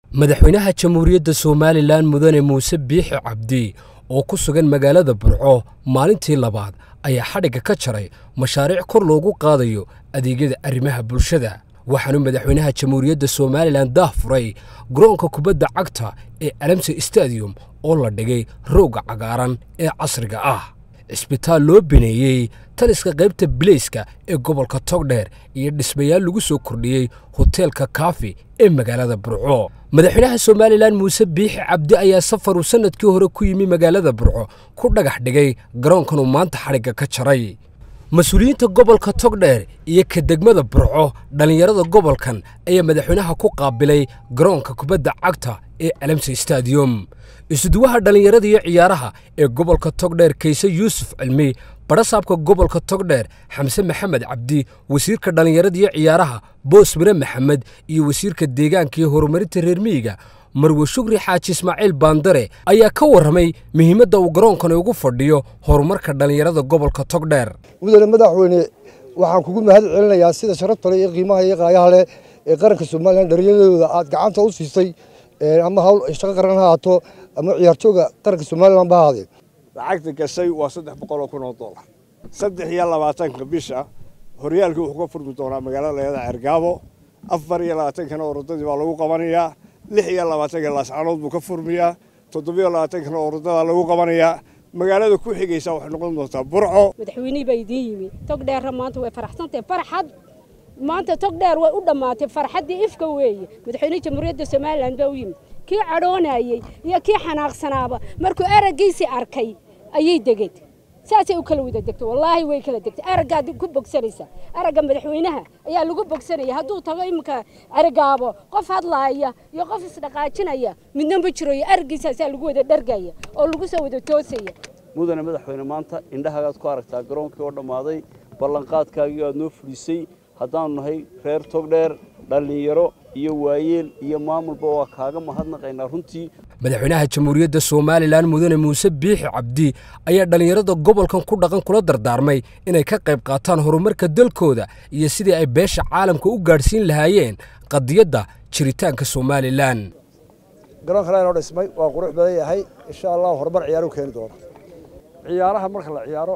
madaxweynaha jamhuuriyadda somalilan mudane muuse biixi cabdi oo ku sugan magaalada burco maalintii labaad ayaa xadhigga ka jaray mashaariic kor loogu qaadayo adeegyada arrimaha bulshada waxaanu madaxweynaha jamhuuriyadda somalilan daah furay garoonka kubadda cagta ee alamse stadium oo la dhigay roogga cagaaran ee casriga ah cisbitaal loo bineeyey taliska qaybta bileyska ee gobolka togdheer iyo dhismayaal lagu soo kordhiyey hoteelka kaafi ee magaalada burco madaxweynaha somalilan muuse biixi cabdi ayaa safaruu sannadkii hore ku yimi magaalada burco ku dhagax dhigay garoonkanuu maanta xadhigga ka jaray mas-uuliyiinta gobolka togdheer iyo ka degmada burco dhallinyarada gobolkan ayaa madaxweynaha ku qaabilay garoonka kubadda cagta ee alamse stadium isuduwaha dhallinyarada iyo ciyaaraha ee gobolka togdheer kayse yuusuf cilmi badhasaabka gobolka togdheer xamse maxamed cabdi wasiirka dhallinyarada iyo ciyaaraha boos mire maxamed iyo wasiirka deegaanka iyo horumarinta reer miyiga marwe shukri xaaji ismaaciil baandare ayaa ka warramay muhiimadda uu garoonkani ugu fadhiyo horumarka dhallinyarada gobolka togdheer mudane madaxweyne waxaan kugu mahad celinayaa sida sharafta leh iyo qiimaha iyo qaayaha leh ee qaranka somalilan dhallinyaradooda aad gacanta u siisay ama hawl shaqo qaran ha haato ama ciyaartooga qaranka somalilan ba ahaadee lacagta gashay waa saddex boqol oo kun oo dollar saddex iyo labaatanka bisha horyaalkii wuxuu ka furmi doonaa magaalada leeda cergaabo afar iyo labaatankana orodadii baa lagu qabanayaa lix iyo labaatanka laascanood buu ka furmiyaa toddobiyo labaatankana orodadaa lagu qabanayaa magaalada ku xigaysa waxay noqon doontaa burco madaxweynihii baa idiin yimi togdheerra maanta way faraxsantahay farxad maanta togdheer way u dhammaatay farxaddii ifka weeye madaxweynihii jamhuuriyadda somalilan baa u yimid kii cadhoonayey iyo kii xanaaqsanaaba markuu araggiisii arkay ayay degeen saasay u kala wada degtay wallaahi way kala degtay araggaad ku bogsanaysa aragga madaxweynaha ayaa lagu bogsanaya hadduu tago iminka arigaabo qof hadlaaya iyo qof isdhaqaajinaya midna ma jiro iyo araggiisaasaa lagu wada dhargaya oo lagu soo wada toosaya mudane madaxweyne maanta indhahagaad ku aragtaa garoonkii oo dhammaaday ballanqaadkaagii aad noo fulisay haddaanu nahay reer togdheer dhallinyaro iyo waayeel iyo maamulba waa kaaga mahadnaqaynaa runtii madaxweynaha jamhuuriyadda somalilan mudane muuse biixi cabdi ayaa dhallinyarada gobolkan ku dhaqan kula dardaarmay inay ka qayb qaataan horumarka dalkooda iyo sidii ay beesha caalamka u gaadhsiin lahaayeen qadiyadda jiritaanka somalilan garoonkan inoo dhismay waa qurux badan yahay insha allah horumar ciyaaru keeni doona ciyaaraha marka la ciyaaro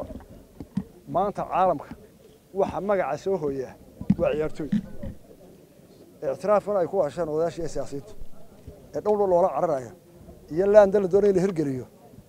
maanta caalamka waxa magaca soo hooyaa waa ciyaartooy ictiraafkan ay ku hasheen odayaasha iyo siyaasiyiintu ee dhowdhow loola cararaya iyo laanda la doonaya in la hirgeliyo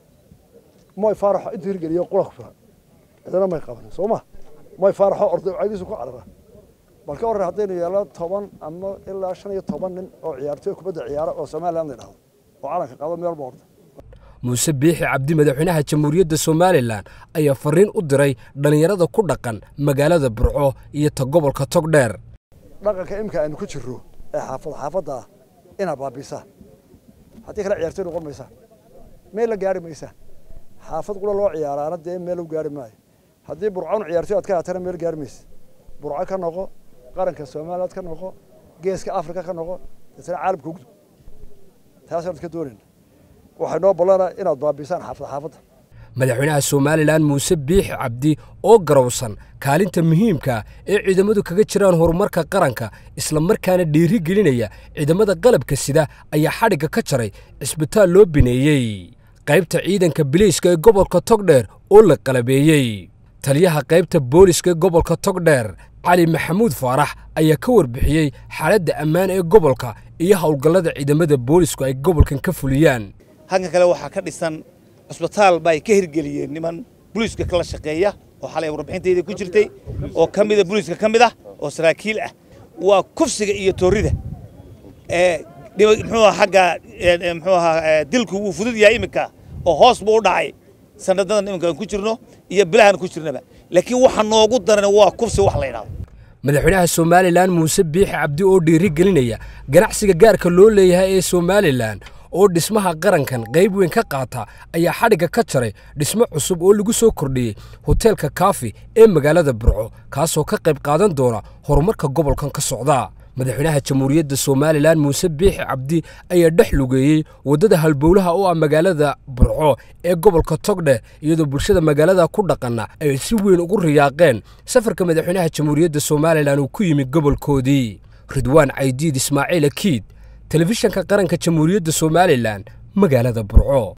moy faaraxo intuu hirgeliyo qura ku filan cidana may qabanin soo ma moy faaraxo orday caydiisu ku carara bal ka warran haddaynu yeelno toban ama ilaa shan iyo toban nin oo ciyaartooy kubadda ciyaara oo somaliland la dhahdo oo calanka qabo meel walba orda muuse biixi cabdi madaxweynaha jamhuuriyadda somalilan ayaa fariin u diray dhallinyarada ku dhaqan magaalada burco iyo ta gobolka togdheer dhaqanka imika aynu ku jirro ee xaafad xaafadda ah inaad baabisaan haddii kale ciyaartooy noqon maysaan meel la gaari maysaan xaafad qura loo ciyaaraana dee meel u gaari maayo haddii burcon ciyaartooy aad ka haatana meel gaari maysa burco ka noqo qaranka somaliland ka noqo geeska afrika ka noqo deetana caalamka ugdub taasaan ka doonayna waxay noo ballanaa inaad baabisaan xaafad xaafadda madaxweynaha somalilan muuse biixi cabdi oo garowsan kaalinta muhiimka ee ciidamadu kaga jiraan horumarka qaranka isla markaana dhiiri gelinaya ciidamada qalabka sida ayaa xadhigga ka jaray cisbitaal loo bineeyey qaybta ciidanka bileyska ee gobolka togdheer oo la qalabeeyey taliyaha qaybta booliska ee gobolka togdheer cali maxamuud faarax ayaa ka warbixiyey xaaladda ammaan ee gobolka iyo howlgallada ciidamada boolisku ay gobolkan ka fuliyaan halkan kale waxaa ka dhisan cusbitaal ba ay ka hirgeliyeen niman buliiska kala shaqeeya oo xalay warbixintayda ku jirtay oo ka mida buliiska ka mid ah oo saraakiil ah waa kufsiga iyo toorida ee muxuu xagga muxuu ahaa dilku wuu fudud yahay iminka oo hoos buu u dhacay sanadadan iminka aan ku jirno iyo bilahan ku jirnaba laakiin waxa noogu daran waa kufsi wax la yidhahdo madaxweynaha somalilan muuse biixi cabdi oo dhiiri gelinaya ganacsiga gaarka loo leeyahay ee somalilan oo dhismaha qarankan qayb weyn ka qaata ayaa xadhigga ka jaray dhismo cusub oo lagu soo kordhiyey hoteelka kaafi ee magaalada burco kaasoo ka qayb qaadan doona horumarka gobolkan ka socda madaxweynaha jamhuuriyadda somalilan muuse biixi cabdi ayaa dhex lugeeyey waddada halbowlaha oo ah magaalada burco ee gobolka togdhe iyadoo bulshada magaalada ku dhaqanna ay si weyn ugu riyaaqeen safarka madaxweynaha jamhuuriyadda somalilan uu ku yimid gobolkoodii ridwaan caydiid ismaaciil akiid telefishanka qaranka jamhuuriyadda somalilan magaalada burco